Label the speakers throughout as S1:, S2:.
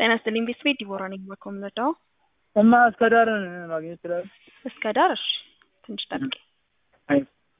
S1: ጤና ይስጥልኝ ቤተሰቤ ዲቦራ ነኝ በኮምረዳው
S2: እማ እስከ ዳርን ማግኘት ይችላል?
S1: እስከ ዳር እሺ ትንሽ ጠብቄ
S2: አይ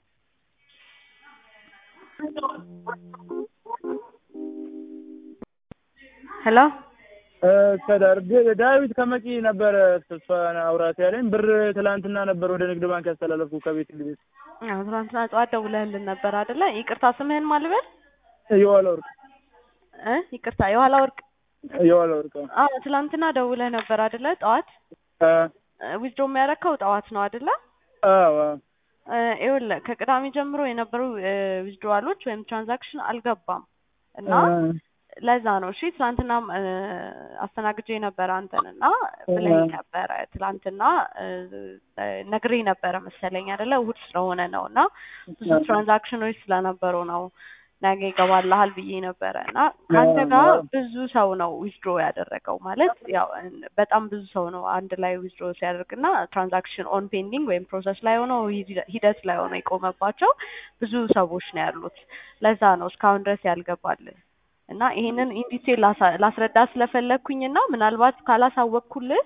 S1: ሄሎ
S2: እስከ ዳር ግ- ዳዊት ከመቂ ነበረ ተስፋን አውራት ያለኝ ብር ትላንትና ነበር ወደ ንግድ ባንክ ያስተላለፍኩ ከቤት እንግዲህ
S1: አዎ ትናንትና ጠዋት ደውለህልን ነበር አይደለ ይቅርታ ስምህን ማን ልበል
S2: የዋለ ወርቅ
S1: እ ይቅርታ የኋላ ወርቅ
S2: የዋለ ወርቅ
S1: አዎ ትናንትና ደውለህ ነበር አይደለ ጠዋት
S2: አ
S1: ዊዝድሮ የሚያረከው ጠዋት ነው አይደለ
S2: አዎ
S1: እ ይኸውልህ ከቅዳሜ ጀምሮ የነበሩ ዊዝድሮዋሎች ወይም ትራንዛክሽን አልገባም እና ለዛ ነው እሺ ትናንትና አስተናግጄ ነበረ አንተን እና ብለኝ ነበረ ትላንትና ነግሬ ነበረ መሰለኝ አይደለ እሑድ ስለሆነ ነው እና ብዙ ትራንዛክሽኖች ስለነበሩ ነው ነገ ይገባልሃል ብዬ ነበረ እና ከአንተ ጋር ብዙ ሰው ነው ዊዝድሮ ያደረገው ማለት ያው በጣም ብዙ ሰው ነው አንድ ላይ ዊዝድሮ ሲያደርግ እና ትራንዛክሽን ኦን ፔንዲንግ ወይም ፕሮሰስ ላይ ሆነው ሂደት ላይ ሆነው የቆመባቸው ብዙ ሰዎች ነው ያሉት ለዛ ነው እስካሁን ድረስ ያልገባልን እና ይሄንን ኢንዲቴል ላስረዳ ስለፈለግኩኝ እና ምናልባት ካላሳወቅኩልህ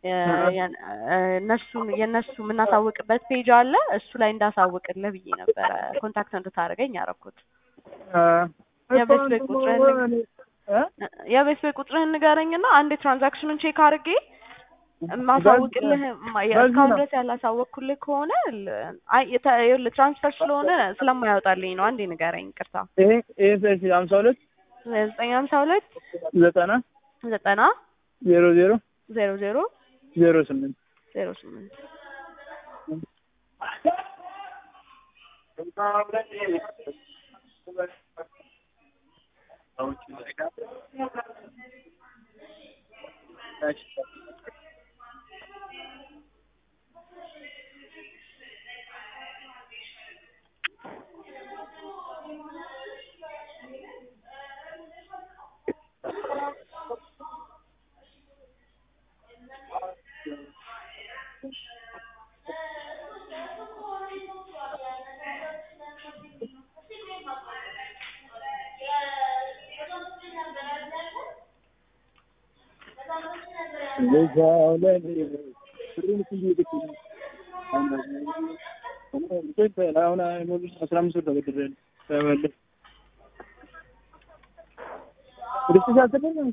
S1: እነሱን የእነሱ የምናሳውቅበት ፔጅ አለ እሱ ላይ እንዳሳውቅልህ ብዬ ነበረ ኮንታክት እንድታደርገኝ ያደረኩት የቤት ቤት ቁጥርህን የቤት ቤት ቁጥርህን ንገረኝና አንድ ትራንዛክሽኑን ቼክ አድርጌ ማሳውቅልህ እስካሁን ድረስ ያላሳወቅኩልህ ከሆነ ትራንስፈር ስለሆነ ስለማያወጣልኝ ነው አንዴ ንገረኝ ቅርታ
S2: ይሄ ይሄ ሀምሳ ሁለት
S1: ዘጠኝ ሀምሳ ሁለት
S2: ዘጠና
S1: ዘጠና
S2: ዜሮ ዜሮ
S1: ዜሮ ዜሮ
S2: ዜሮ ስምንት
S1: ዜሮ ስምንት
S2: አሁን አስራ አምስት ብር ተበድሬያለሁ ተመለስ ወደ ስልሳ ስድስት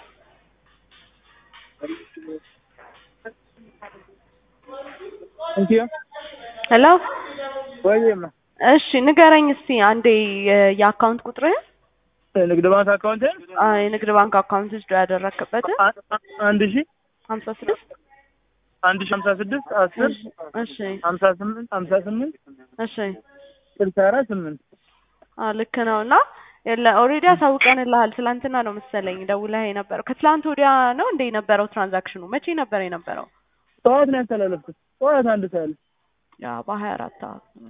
S2: እንኪያ
S1: ሄሎ
S2: ወይማ
S1: እሺ ንገረኝ እስቲ አንዴ የአካውንት ቁጥርህን
S2: ንግድ ባንክ አካውንት
S1: የንግድ ባንክ አካውንት ውስጥ ያደረክበትን
S2: አንድ ሺ
S1: ሀምሳ ስድስት
S2: አንድ ሺ ሀምሳ ስድስት አስር
S1: እሺ
S2: ሀምሳ ስምንት ሀምሳ ስምንት
S1: እሺ
S2: ስልሳ አራት ስምንት
S1: አዎ ልክ ነው እና የለ ኦልሬዲ አሳውቀንልሃል ትላንትና ነው መሰለኝ ደውለህ የነበረው ከትላንት ወዲያ ነው እንደ የነበረው ትራንዛክሽኑ መቼ ነበር የነበረው
S2: ጠዋት ነው ያስተላለፍኩት ጠዋት አንድ ሰዓት
S1: ያ በሀያ አራት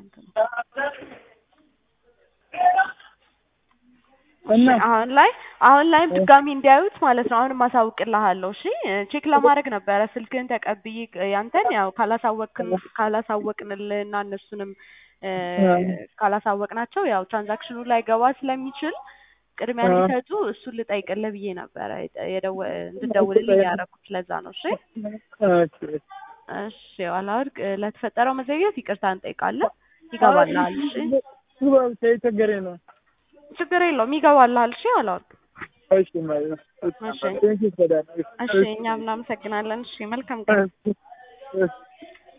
S2: እና
S1: አሁን ላይ አሁን ላይም ድጋሚ እንዲያዩት ማለት ነው አሁንም አሳውቅልሃለሁ እሺ ቼክ ለማድረግ ነበረ ስልክህን ተቀብዬ ያንተን ያው ካላሳወቅን ካላሳወቅንልህ እና እነሱንም ካላሳወቅናቸው ያው ትራንዛክሽኑ ላይ ገባ ስለሚችል ቅድሚያ ሊሰጡ እሱን ልጠይቅልህ ብዬ ነበረ እንድደውልልኝ ያደረኩት ለዛ ነው እሺ እሺ ዋላወርቅ ለተፈጠረው መዘግየት ይቅርታ እንጠይቃለን ይገባልሃል እሺ
S2: ችግር ነው
S1: ችግር የለውም ይገባልሃል እሺ ዋላወርቅ
S2: እሺ ማለት ነው
S1: እሺ እሺ እኛም እናመሰግናለን እሺ መልካም ቀን